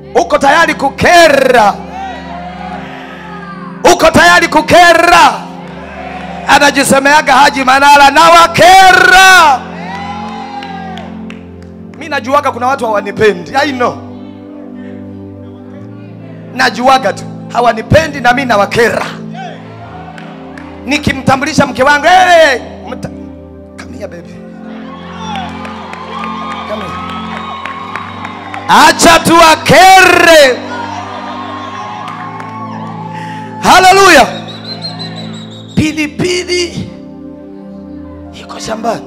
uko tayari kukera uko tayari kukera anajisemeaga haji manara na wakera mi najuaga kuna watu hawanipendi I know. najuaga tu hawanipendi na mi nawakera nikimtambulisha mke wangu hey, mta... Come here, baby. Come here. acha tuwakere haleluya pilipili iko shambani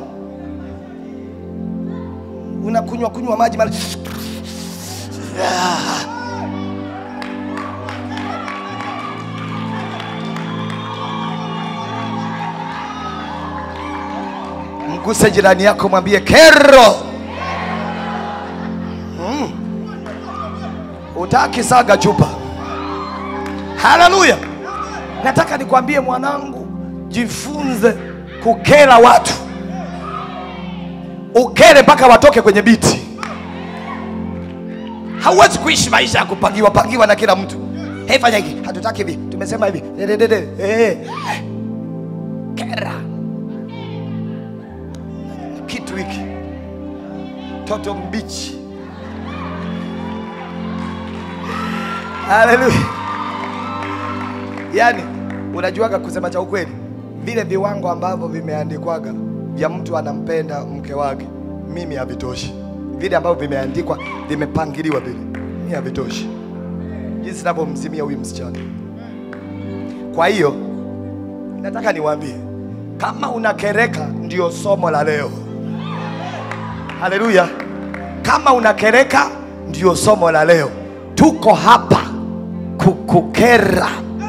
unakunywa kunywa maji mara Ah. mguse jirani yako mwambie kero mm. utaki saga chupa haleluya nataka nikwambie mwanangu jifunze kukera watu ukere mpaka watoke kwenye biti hauwezi kuishi maisha ya kupangiwa pangiwa na kila mtu hey, fanya hiki hatutaki hivi tumesema hivi dededede hey. kera kitu hiki toto mbichi haleluya yaani unajuaga kusema cha ukweli vile viwango ambavyo vimeandikwaga vya mtu anampenda mke wake mimi havitoshi vile ambavyo vimeandikwa vimepangiliwa vile mi havitoshi jinsi navyomzimia huyu msichana kwa hiyo nataka niwaambie kama unakereka ndio somo la leo haleluya kama unakereka ndio somo la leo tuko hapa kukukera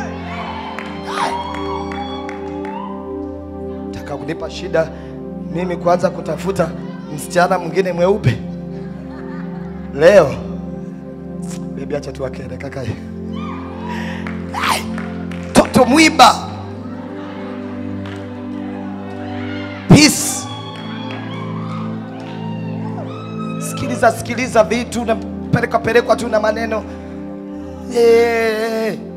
taka kunipa shida mimi kuanza kutafuta msichana mwingine mweupe leo bebi acha tuwakere kakae Ai, toto mwiba peace sikiliza sikiliza vitu napelekwa pelekwa tu na maneno yeah.